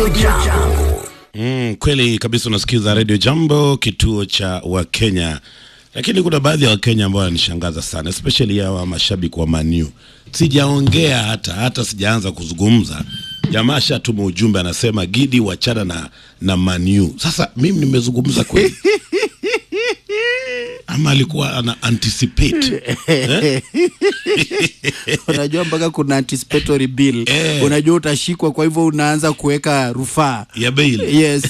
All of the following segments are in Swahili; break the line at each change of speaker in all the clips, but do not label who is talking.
Jambo.
Mm, kweli kabisa unasikiza Radio Jambo, kituo cha Wakenya. Lakini kuna baadhi ya Wakenya ambao wananishangaza sana, especially hawa mashabiki wa Manu. Sijaongea hata hata sijaanza kuzungumza, jamaa shatuma ujumbe anasema Gidi wachana na na Manu. Sasa mimi nimezungumza kweli ama alikuwa ana anticipate eh?
unajua mpaka kuna anticipatory bill
Eh.
unajua utashikwa kwa hivyo unaanza kuweka rufaa
ya bail
yes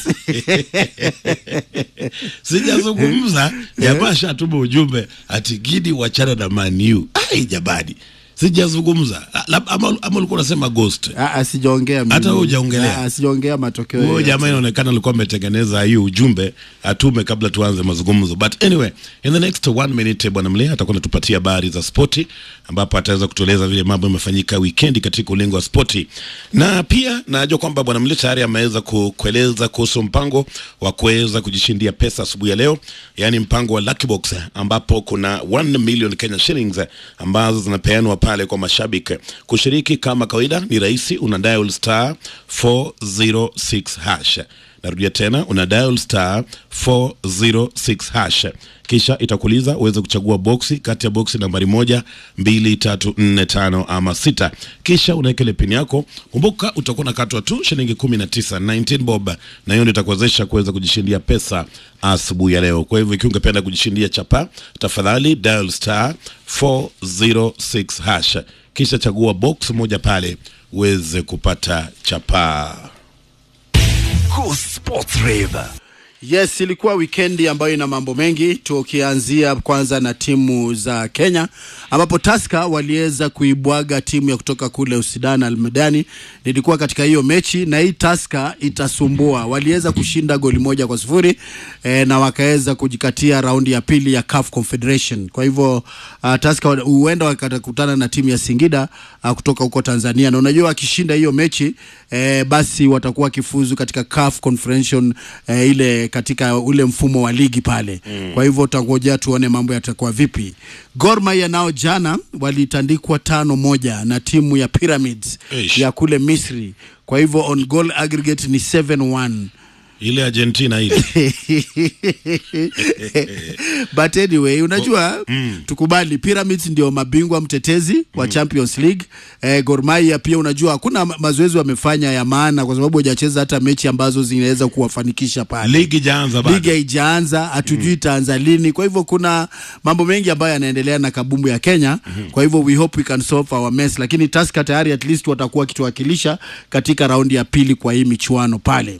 sijazungumza jamaa shatuma ujumbe ati Gidi wachana na Manu. Ai jamani, sijazungumza Ah, lab- ama ama ulikuwa unasema ghost
Ah, ah, sijaongea mimi.
Hata wewe hujaongelea?
Ah, sijaongea matokeo
huyo
yoyote.
jamaa inaonekana alikuwa ametengeneza hiyo ujumbe atume kabla tuanze mazungumzo but anyway in the next one minute bwana mlea atakuwa anatupatia habari za spoti ambapo ataweza kutueleza vile mambo yamefanyika wikendi katika ulingo wa spoti na pia najua kwamba bwana mlea tayari ameweza ku- kueleza kuhusu mpango wa kuweza kujishindia pesa asubuhi ya leo yaani mpango wa lucky box ambapo kuna 1 million Kenya shillings ambazo zinapeanwa pale kwa mashabiki kushiriki kama kawaida ni rahisi una dial star 406 hash narudia tena una dial star 406 hash kisha itakuuliza uweze kuchagua boksi kati ya boksi nambari moja mbili tatu nne tano ama sita kisha unaweka ile pini yako kumbuka utakuwa unakatwa tu shilingi kumi na tisa 19 bob na hiyo ndio itakuwezesha kuweza kujishindia pesa asubuhi ya leo kwa hivyo ikiwa ungependa kujishindia chapa tafadhali dial star 406 hash kisha chagua box moja pale uweze kupata chapaa
Cool Sports Rave.
yes ilikuwa wikendi ambayo ina mambo mengi tukianzia kwanza na timu za kenya ambapo taska waliweza kuibwaga timu ya kutoka kule usidan almedani nilikuwa katika hiyo mechi na hii taska itasumbua waliweza kushinda goli moja kwa sifuri eh, na wakaweza kujikatia raundi ya pili ya CAF Confederation kwa hivyo uh, taska wa- huenda wakakutana na timu ya singida uh, kutoka huko tanzania na unajua wakishinda hiyo mechi eh, basi watakuwa wakifuzu katika CAF Confederation eh, ile katika ule mfumo wa ligi pale mm. kwa hivyo tutangojea tuone mambo yatakuwa vipi Gor Mahia nao jana walitandikwa tano moja na timu ya Pyramids
Eish.
ya kule Misri kwa hivyo on goal aggregate ni 7-1
ile Argentina ile
but anyway unajua mm. tukubali pyramids ndio mabingwa mtetezi wa champions league eh, Gor Mahia pia unajua hakuna ma- mazoezi wamefanya ya maana kwa sababu hajacheza hata mechi ambazo zinaweza kuwafanikisha pale
ligi jaanza bado
ligi haijaanza hatujui itaanza lini kwa hivyo kuna mambo mengi ambayo yanaendelea na kabumbu ya kenya kwa hivyo we hope we can solve our mess lakini taska tayari at least watakuwa wakituwakilisha katika raundi ya pili kwa hii michuano pale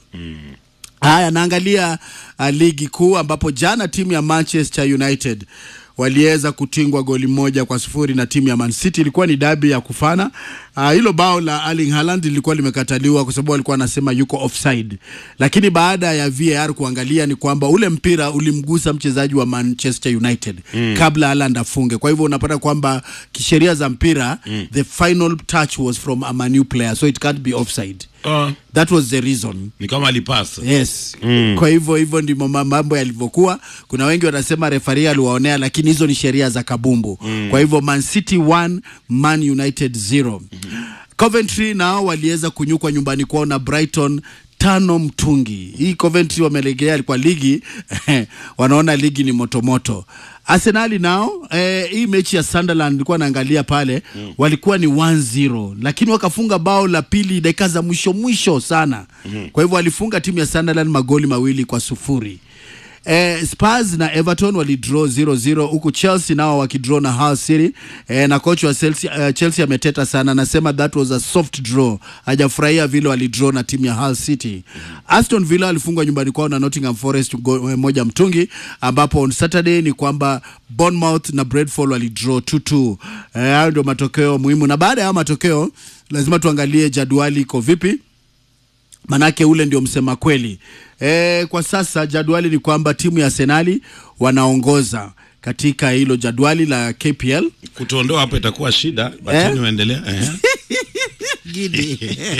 Haya, naangalia uh, ligi kuu ambapo jana timu ya Manchester United waliweza kutingwa goli moja kwa sufuri na timu ya Man City. Ilikuwa ni dabi ya kufana. Uh, hilo bao la Erling Haaland lilikuwa limekataliwa kwa sababu alikuwa anasema yuko offside, lakini baada ya VAR kuangalia ni kwamba ule mpira ulimgusa mchezaji wa Manchester United mm. kabla Haaland afunge. Kwa hivyo unapata kwamba kisheria za mpira mm. the final touch was from a Man U player so it can't be offside.
Ah,
That was the reason
ni kama alipasa
yes mm. kwa hivyo hivyo ndimo ma- mambo yalivyokuwa kuna wengi wanasema refari aliwaonea lakini hizo ni sheria za kabumbu mm. kwa hivyo man city 1 man united 0 mm-hmm. coventry nao waliweza kunyukwa nyumbani kwao na brighton tano mtungi hii coventry wamelegea kwa ligi wanaona ligi ni motomoto arsenali nao eh, hii mechi ya sunderland ilikuwa naangalia pale mm. walikuwa ni 1-0 lakini wakafunga bao la pili dakika za mwisho mwisho sana mm. kwa hivyo walifunga timu ya sunderland magoli mawili kwa sufuri Eh, Spurs na Everton walidraw 0-0 huku Chelsea nao wakidraw na Hull City eh, na coach wa Chelsea, uh, Chelsea ameteta sana, anasema that was a soft draw, hajafurahia vile walidraw na timu ya Hull City. Aston Villa walifungwa nyumbani kwao na Nottingham Forest go, eh, moja mtungi, ambapo on Saturday ni kwamba Bournemouth na Brentford walidraw 2-2. Eh, hayo ndio matokeo muhimu, na baada ya hayo matokeo lazima tuangalie jadwali iko vipi manake ule ndio msema kweli e, kwa sasa jadwali ni kwamba timu ya Arsenali wanaongoza katika hilo jadwali la KPL
kutuondoa hapo itakuwa shida
Eh?
batini waendelea eh.
Gidi.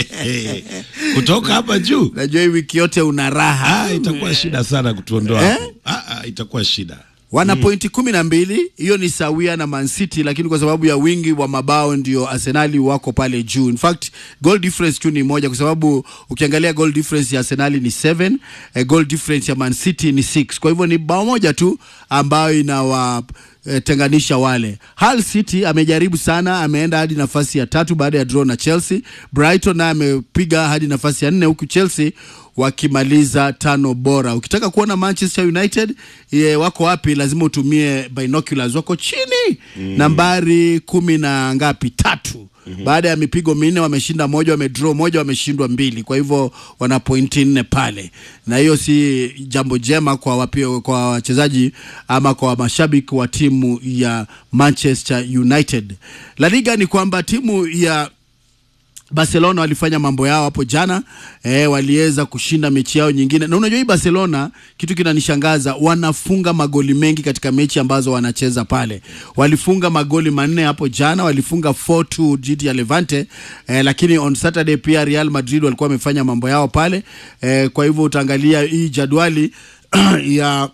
kutoka hapa juu
najua hii wiki yote una raha
ah, itakuwa shida sana kutuondoa
Eh?
hapo ah, ah, itakuwa shida
wana pointi kumi na mbili. Hiyo ni sawia na Man City, lakini kwa sababu ya wingi wa mabao ndio Arsenali wako pale juu. In fact goal difference tu ni moja, kwa sababu ukiangalia goal difference ya Arsenali ni 7, eh, goal difference ya Man City ni 6. Kwa hivyo ni bao moja tu ambayo inawa eh, tenganisha wale. Hull City amejaribu sana, ameenda hadi nafasi ya tatu baada ya draw na Chelsea. Brighton naye amepiga hadi nafasi ya nne huku Chelsea wakimaliza tano bora. Ukitaka kuona Manchester United ye, wako wapi, lazima utumie binoculars. Wako chini nambari kumi na ngapi, tatu baada ya mipigo minne wameshinda moja, wamedraw moja, wameshindwa mbili. Kwa hivyo wana pointi nne pale, na hiyo si jambo jema kwa wapio, kwa wachezaji ama kwa mashabiki wa timu ya Manchester United. La Liga ni kwamba timu ya Barcelona walifanya mambo yao hapo jana eh, waliweza kushinda mechi yao nyingine, na unajua hii Barcelona, kitu kinanishangaza, wanafunga magoli mengi katika mechi ambazo wanacheza pale. Walifunga magoli manne hapo jana, walifunga 4-2 dhidi ya Levante eh, lakini on Saturday pia Real Madrid walikuwa wamefanya mambo yao pale eh, kwa hivyo utaangalia hii jadwali ya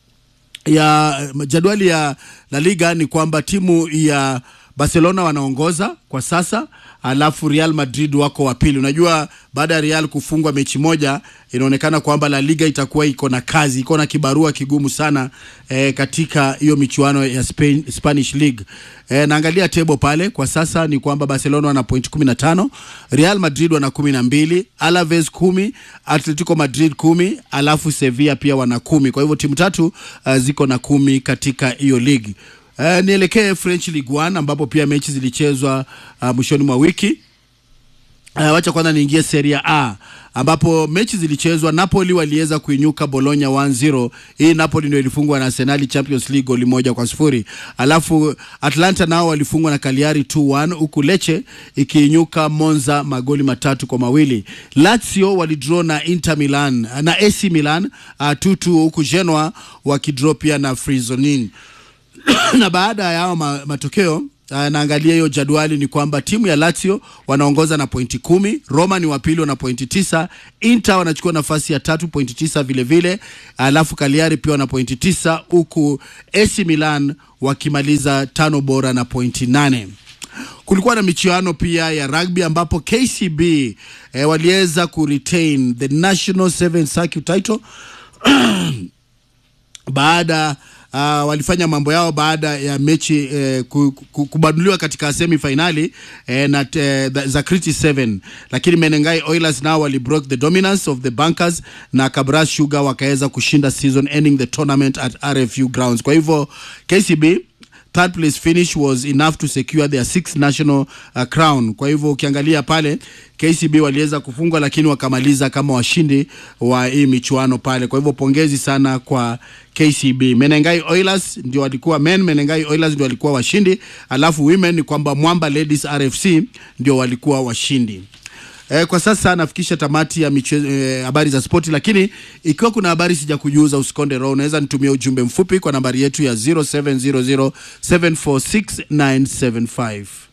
ya jadwali ya La Liga ni kwamba timu ya Barcelona wanaongoza kwa sasa, alafu Real Madrid wako wa pili. Unajua, baada ya Real kufungwa mechi moja, inaonekana kwamba La Liga itakuwa iko na kazi, iko na kibarua kigumu sana eh, katika hiyo michuano ya Spain, Spanish League. Eh, naangalia table pale kwa sasa ni kwamba Barcelona wana point 15, Real Madrid wana 12, Alaves kumi, Atletico Madrid kumi, alafu Sevilla pia wana kumi. Kwa hivyo timu tatu uh, ziko na kumi katika hiyo ligi. Uh, nielekee French Ligue 1 ambapo pia mechi zilichezwa uh, mwishoni mwa wiki. Uh, wacha kwanza niingie Serie A ambapo mechi zilichezwa. Napoli waliweza kuinyuka Bologna 1-0. Hii Napoli ndio ilifungwa na Arsenal Champions League goli moja kwa sifuri. Alafu Atlanta nao walifungwa na Cagliari 2-1 huku Lecce ikiinyuka Monza magoli matatu kwa mawili. Lazio walidraw na Inter Milan na AC Milan 2-2 uh, huku Genoa wakidraw pia na Frosinone na baada ya hao ma, matokeo uh, naangalia hiyo jadwali ni kwamba timu ya Lazio wanaongoza na pointi kumi, Roma ni wa pili wana pointi tisa, Inter wanachukua nafasi ya tatu pointi tisa vile vile, alafu Cagliari pia wana pointi tisa huku AC Milan wakimaliza tano bora na pointi nane. Kulikuwa na michuano pia ya rugby ambapo KCB eh, waliweza kuretain the national seven circuit title baada uh, walifanya mambo yao baada ya mechi eh, ku- ku- kubanduliwa katika semi finali eh, na eh, za Kriti 7 lakini Menengai Oilers nao wali broke the dominance of the Bankers na Kabras Sugar wakaweza kushinda season ending the tournament at RFU grounds. Kwa hivyo KCB third place finish was enough to secure their sixth national uh, crown. Kwa hivyo ukiangalia pale KCB waliweza kufungwa, lakini wakamaliza kama washindi wa hii michuano pale. Kwa hivyo pongezi sana kwa KCB. Menengai Oilers ndio walikuwa men, Menengai Oilers ndio walikuwa washindi, alafu women ni kwamba Mwamba Ladies RFC ndio walikuwa washindi. Eh, kwa sasa nafikisha tamati ya michezo eh, habari za spoti, lakini ikiwa kuna habari sija kujuza usikonde roho, unaweza nitumia ujumbe mfupi kwa nambari yetu ya 0700746975.